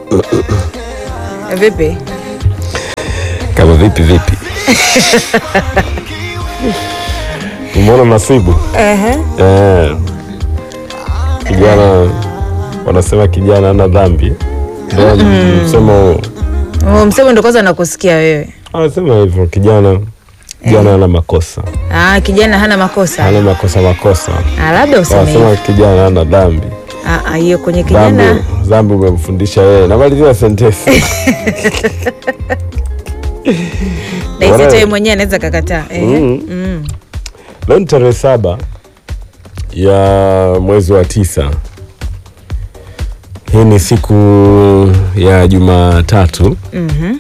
Vipi? Kama vipi vipi? Umeona nasibu Ehe. eh, kijana wanasema kijana ana dhambi, ndio msemo huo. Oh, msemo ndo kwanza nakusikia wewe. Anasema hivyo kijana kijana ana makosa, Ah, kijana hana makosa. ana makosa makosa. Ah, labda useme hivyo. Wanasema kijana ana dhambi, Ah, ah, hiyo kwenye dhambi kijana dhambi umemfundisha yeye. Namalizia sentensi na hisi Bwana- hata yeye mwenyewe anaweza kakataa. Ehe. Mm. Mm. Leo ni tarehe saba ya mwezi wa tisa. Hii ni siku ya Jumatatu Mhm.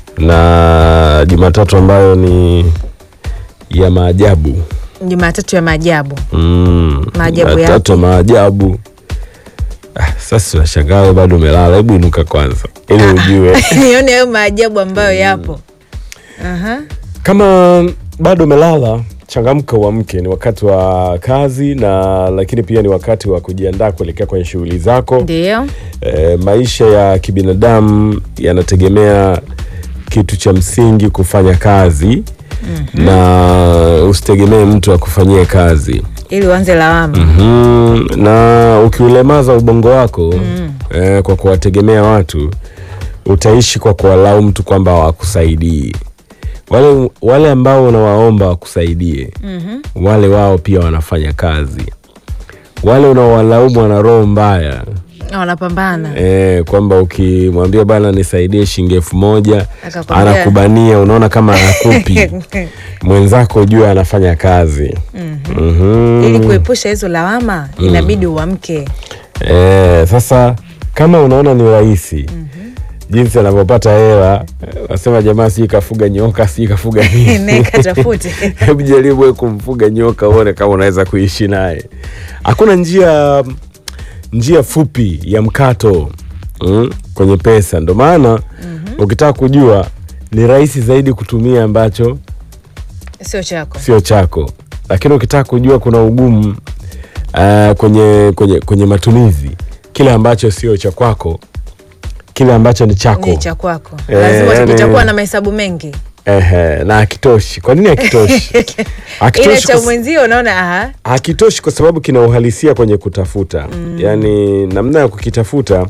na Jumatatu ambayo ni ya maajabu Jumatatu ya maajabu. mm. Maajabu Jumatatu ya maajabu. Ah, sasa unashangaa wewe bado umelala, hebu inuka kwanza ili ujue Nione hayo maajabu ambayo yapo. Aha. kama bado umelala changamka uamke ni wakati wa kazi na lakini pia ni wakati wa kujiandaa kuelekea kwenye shughuli zako Ndio. e, maisha ya kibinadamu yanategemea kitu cha msingi kufanya kazi na usitegemee mtu akufanyie kazi Ili uanze lawama. mm, na ukiulemaza ubongo wako eh, kwa kuwategemea watu utaishi kwa kuwalaumu mtu kwamba hawakusaidii wale, wale ambao unawaomba wakusaidie Mhm. wale wao pia wanafanya kazi wale unaowalaumu wana roho mbaya Wanapambana. eh, kwamba ukimwambia bana nisaidie shilingi elfu moja Akakwambia- anakubania unaona kama anakupi mwenzako jua anafanya kazi Mhm. Ili kuepusha hizo lawama inabidi uamke. Eh, sasa kama unaona ni rahisi jinsi anavyopata hela eh, wasema jamaa sijui kafuga nyoka sijui kafuga nini Neka tafute. hebu jaribu wewe kumfuga nyoka uone kama unaweza kuishi naye hakuna njia njia fupi ya mkato mm, kwenye pesa ndo maana ukitaka kujua ni rahisi zaidi kutumia ambacho Sio chako. sio chako lakini ukitaka kujua kuna ugumu uh, kwenye, kwenye, kwenye matumizi kile ambacho sio cha kwako kile ambacho ni chako Ni cha kwako. Eh, Lazima yani- kitakuwa na mahesabu mengi. Ehe, na hakitoshi kwa nini hakitoshi Ile hakitoshi cha kwa, mwenzio unaona aha. hakitoshi kwa sababu kina uhalisia kwenye kutafuta yaani namna ya kukitafuta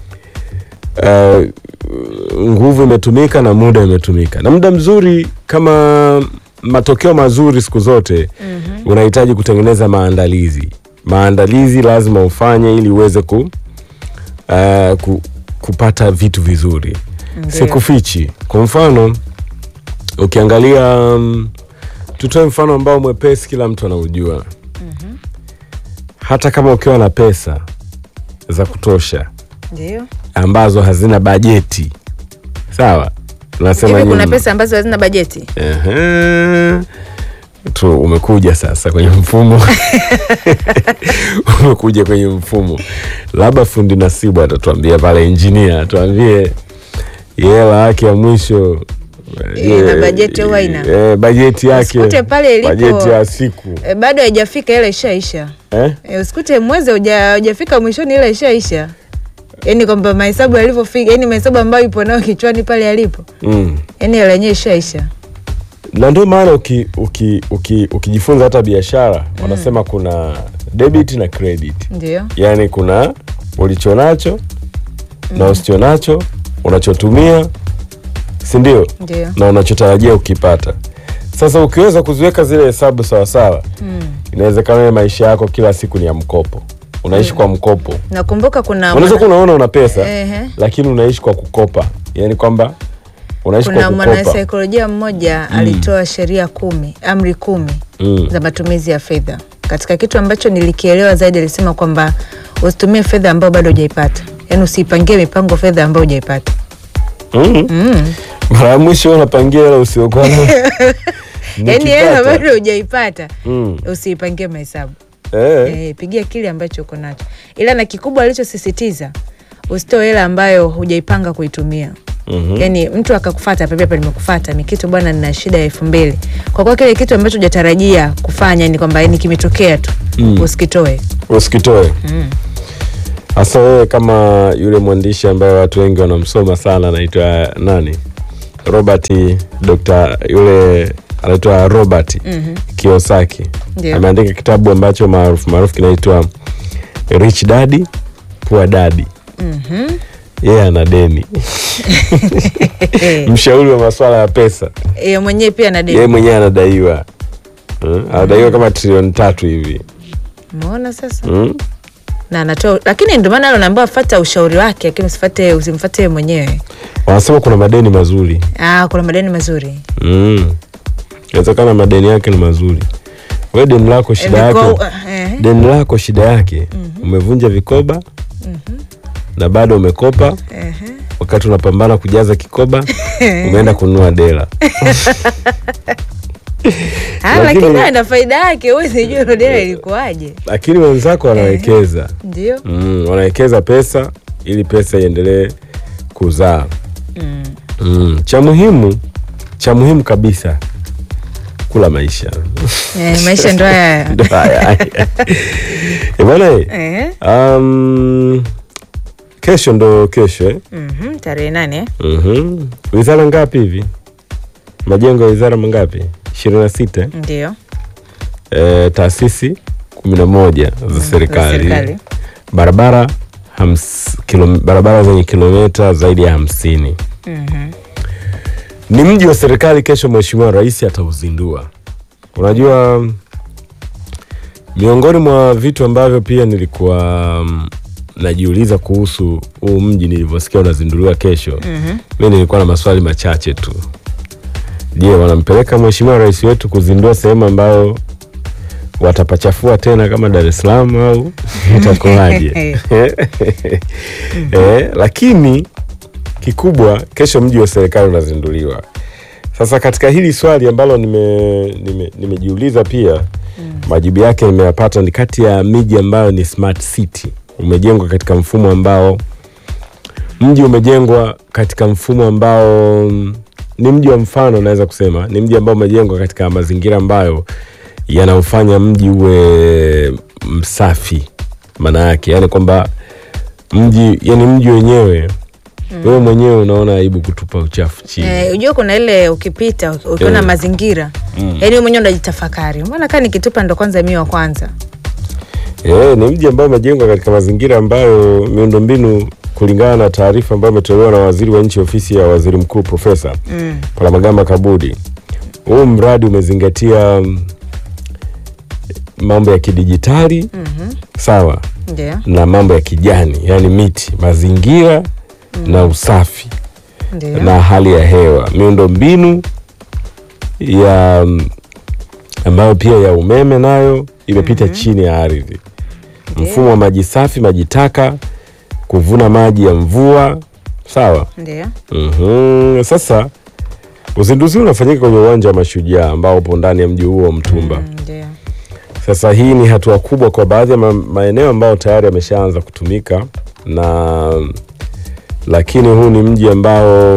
uh, nguvu imetumika na muda imetumika na muda mzuri kama matokeo mazuri siku zote unahitaji kutengeneza maandalizi maandalizi lazima ufanye ili uweze ku, uh, ku, kupata vitu vizuri Ndio. sikufichi kwa mfano ukiangalia um, tutoe mfano ambao mwepesi kila mtu anaujua hata kama ukiwa na pesa za kutosha Ndio. ambazo hazina bajeti sawa nasema Hivi kuna nyinyi. pesa ambazo hazina bajeti? Ehe. tu umekuja sasa kwenye mfumo umekuja kwenye mfumo labda fundi nasibu atatuambia pale injinia atuambie hela yake ya mwisho Ina eh, bajeti au haina? eh, bajeti yake Usikute pale ilipo- bajeti ya siku E, bado haijafika ile ishaisha. eh? E, usikute mwezi huja- hujafika mwishoni ile ishaisha. Yaani kwamba mahesabu yalivyofika, yaani mahesabu ambayo ipo nayo kichwani pale yalipo. mm. Yaani ile yenyewe ishaisha. na ndio maana uki, uki, uki, ukijifunza hata biashara wanasema kuna debit na credit Ndio. yaani kuna ulichonacho na usichonacho unachotumia si ndio Ndio. na unachotarajia ukipata sasa ukiweza kuziweka zile hesabu sawasawa inawezekana wewe maisha yako kila siku ni ya mkopo unaishi kwa mkopo Nakumbuka kuna unaweza kuwa mwana- unaona una pesa Ehe. lakini unaishi kwa kukopa yaani kwamba unaishi kuna kwa kukopa mwanasaikolojia mmoja alitoa sheria kumi, amri kumi Mm. za matumizi ya fedha. Katika kitu ambacho nilikielewa zaidi, alisema kwamba usitumie fedha ambayo bado hujaipata, yaani usiipangie mipango fedha ambayo hujaipata. mm. Mm. mara ya mwisho unapangia hela usiokuwa nayo. Yaani hela Nikipata. bado hujaipata, Mm. usiipangie mahesabu Eh. eh, pigia kile ambacho uko nacho, ila na kikubwa alichosisitiza usitoe hela ambayo hujaipanga kuitumia. Mhm. yani mtu akakufata pepe hapa nimekufata mikitu bwana nina shida ya elfu mbili kwa kuwa kile kitu ambacho hujatarajia kufanya ni kwamba ni kimetokea tu Mm. usikitoe usikitoe hasa wewe kama yule mwandishi ambaye watu wengi wanamsoma sana anaitwa nani robert dr yule anaitwa robert Mhm. kiosaki Ndio. ameandika kitabu ambacho maarufu maarufu kinaitwa rich daddy poor daddy Mhm. yeye ana deni mshauri wa masuala ya pesa Yeye mwenyewe pia na yeye deni. mwenyewe anadaiwa Hmm? anadaiwa kama trilioni tatu hivi Umeona sasa? Hmm? Na anatoa lakini ndio maana anaambiwa fuata ushauri wake, lakini usifate usimfuate yeye mwenyewe. wanasema kuna madeni mazuri Ah, kuna madeni mazuri. Mm. inawezekana madeni yake ni mazuri we deni lako shida Miko- yake eh, deni lako shida yake umevunja vikoba na bado umekopa eh, wakati unapambana kujaza kikoba umeenda kununua dela Ah, Lakini- lakini ana faida yake, huwezi jua hilo deni ilikuwaje. lakini wenzako wanawekeza Ndio. mm, wanawekeza pesa ili pesa iendelee kuzaa Mm. mm. cha muhimu cha muhimu kabisa kula maisha Eh, maisha ndo haya. Ndo haya. Eh, bwana eh, Eh. um, kesho ndo kesho eh? Mhm, tarehe nane. eh? Mhm. wizara ngapi hivi majengo ya wizara mangapi ishirini na sita Ndio. eh, taasisi kumi na moja za serikali serikali. barabara hams, kilo, barabara zenye kilomita zaidi ya hamsini Mhm. ni mji wa serikali kesho mheshimiwa rais atauzindua unajua miongoni mwa vitu ambavyo pia nilikuwa mm, najiuliza kuhusu huu mji nilivyosikia unazinduliwa kesho Mhm. mi nilikuwa na maswali machache tu je wanampeleka mheshimiwa rais wetu kuzindua sehemu ambayo watapachafua tena kama dar es salaam au itakuwaje eh, lakini kikubwa kesho mji wa serikali unazinduliwa sasa katika hili swali ambalo nimejiuliza nime, nimejiuliza pia majibu yake nimeyapata ni kati ya miji ambayo ni smart city umejengwa katika mfumo ambao mji umejengwa katika mfumo ambao mm, ni mji wa mfano naweza kusema ni mji ambao umejengwa katika mazingira ambayo yanaofanya mji uwe msafi maana yake yani kwamba mji yani mji wenyewe wewe mwenyewe unaona aibu kutupa uchafu chini Eh, ujua kuna ile ukipita ukiona Eh. mazingira yaani wewe mwenyewe unajitafakari mbona kaa nikitupa ndo kwanza mi wa kwanza Eh, ni mji ambao umejengwa katika mazingira ambayo miundombinu kulingana na taarifa ambayo imetolewa na waziri wa nchi ofisi ya waziri mkuu profesa mm. Palamagamba Kabudi. Huu mradi umezingatia mm, mambo ya kidijitali Mhm. sawa ndio na mambo ya kijani, yani miti, mazingira na usafi ndio na hali ya hewa, miundombinu ya mm, ambayo pia ya umeme nayo imepita chini ya ardhi, mfumo wa maji safi, maji taka, kuvuna maji ya mvua sawa. ndio Mhm. Sasa uzinduzi huu unafanyika kwenye uwanja wa Mashujaa ambao upo ndani ya mji huo wa Mtumba. Mm, ndio Sasa hii ni hatua kubwa kwa baadhi ya ma maeneo ambayo tayari yameshaanza kutumika na lakini huu ni mji ambao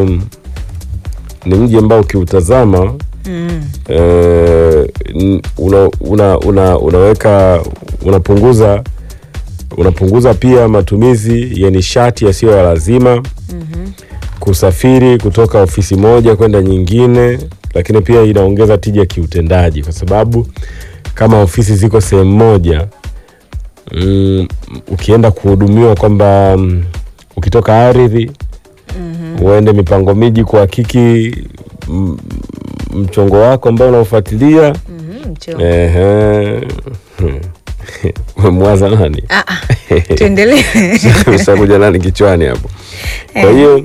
ni mji ambao ukiutazama Mm. eh, n- una, una, una, unaweka unapunguza unapunguza pia matumizi ya nishati yasiyo ya lazima Mhm. kusafiri kutoka ofisi moja kwenda nyingine, lakini pia inaongeza tija kiutendaji, kwa sababu kama ofisi ziko sehemu moja mm, ukienda kuhudumiwa kwamba mm, ukitoka ardhi uende mipango miji kuhakiki mm, mchongo wako ambao unaofuatilia Mhm, mcho. ehe, umemwaza nani? Ah, ah, tuendelee Ushakuja nani kichwani hapo? Kwa hiyo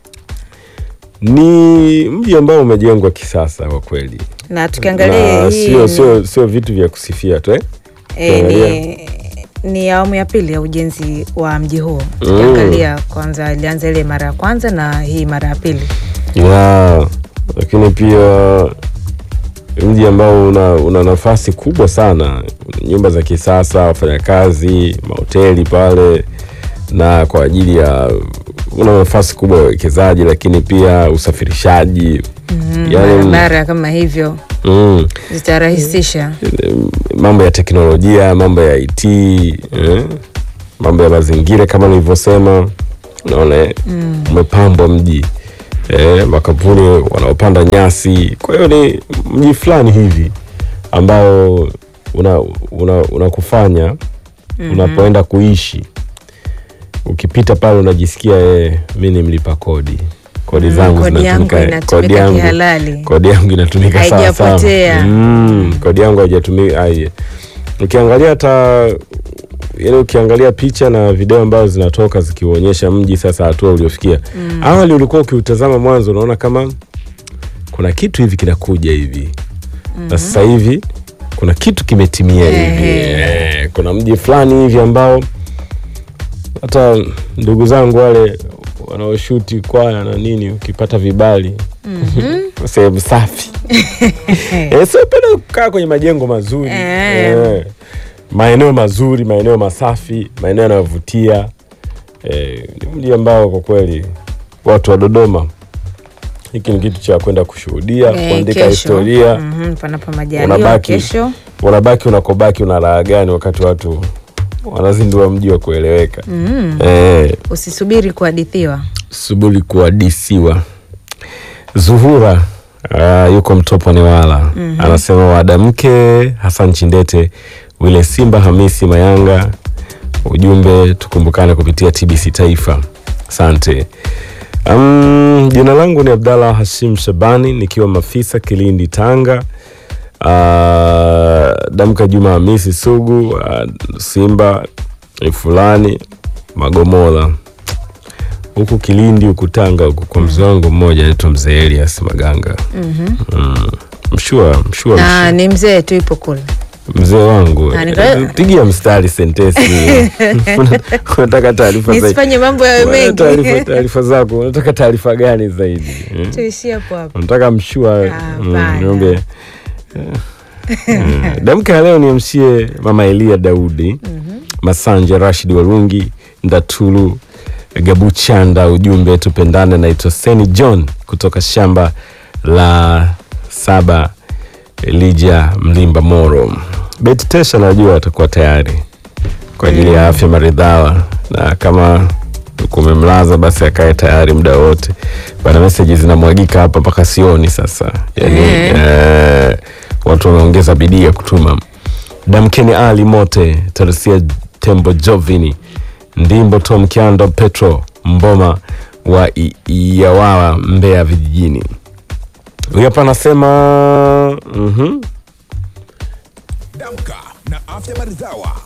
ni mji ambao umejengwa kisasa kwa kweli, na tukiangalia na hii sio sio sio vitu vya kusifia tu eh? eh, tukiangalia. ni, ni awamu ya pili ya ujenzi wa mji huo tukiangalia kwanza ilianza ile mara ya kwanza na hii mara ya pili ya lakini pia mji ambao una, una nafasi kubwa sana, nyumba za kisasa, wafanyakazi, mahoteli pale, na kwa ajili ya una nafasi kubwa ya uwekezaji, lakini pia usafirishaji mm, Yaani- barabara kama hivyo mm, zitarahisisha mambo ya teknolojia, mambo ya IT eh? mambo ya mazingira kama nilivyosema, unaona eh, umepambwa mji eh, makampuni wanaopanda nyasi. Kwa hiyo ni mji fulani hivi ambao una una unakufanya unapoenda kuishi ukipita pale unajisikia eh, mi ni mlipa kodi kodi zangu kodi yangu zinatumika inatumika kodi yangu kihalali. kodi yangu inatumika sawa sawa Haijapotea. mm, kodi yangu haijatumika ai ukiangalia hata yani ukiangalia picha na video ambazo zinatoka zikionyesha mji sasa hatua uliofikia awali ulikuwa ukiutazama mwanzo unaona kama kuna kitu hivi kinakuja hivi na sasa hivi kuna kitu kimetimia hivi Ehe. eh, kuna mji fulani hivi ambao hata ndugu zangu wale wanaoshuti kwaya na nini ukipata vibali sehemu safi eh, siopenda kukaa kwenye majengo mazuri Eh. eh, maeneo mazuri maeneo masafi maeneo yanayovutia eh, ni mji ambao kwa kweli watu wa Dodoma hiki ni kitu cha kwenda kushuhudia Eh, kuandika kesho. historia Mhm, panapo majaliwa unabaki kesho unabaki unakobaki una raha gani wakati watu wanazindua mji wa kueleweka mm. eh, usisubiri kuhadithiwa subuli kuadisiwa zuhura uh, yuko mtopo newala anasema wadamke hasan chindete wile simba hamisi mayanga ujumbe tukumbukane kupitia tbc taifa asante um, jina langu ni abdallah hashim shabani nikiwa mafisa kilindi tanga uh, damka juma hamisi sugu uh, simba ni fulani magomola huku Kilindi huku Tanga huku kwa mzee wangu mmoja anaitwa mzee Elias Maganga. mm. Mshua mshua, na mshua. ni mzee tu ipo kule mzee wangu Ah, nika- Eh, pigia mstari sentensi Una- unataka taarifa zaidi nisifanye mambo yawe Unataka taarifa mengi taarifa zako unataka taarifa gani zaidi eh? tuishie hapo hapo unataka mshua Ah, mm, hapana. niombe Eh, damka ya leo niamshie mama Elia Daudi Masanja Rashid Warungi Ndatulu Gabuchanda, ujumbe tupendane. Naitwa Seni John kutoka shamba la saba Elija Mlimba Moro. Beti Tesha najua atakuwa tayari kwa ajili ya afya maridhawa, na kama kumemlaza basi akae tayari muda wote. Bana, meseji zinamwagika hapa mpaka sioni sasa, yani eh, watu wameongeza bidii ya kutuma. Damkeni Ali Mote, Teresia Tembo, Jovini Ndimbo, Tom Kiando, Petro Mboma wa I- Iyawawa, Mbeya vijijini. Huyu hapa anasema mhm Damka na afya maridhawa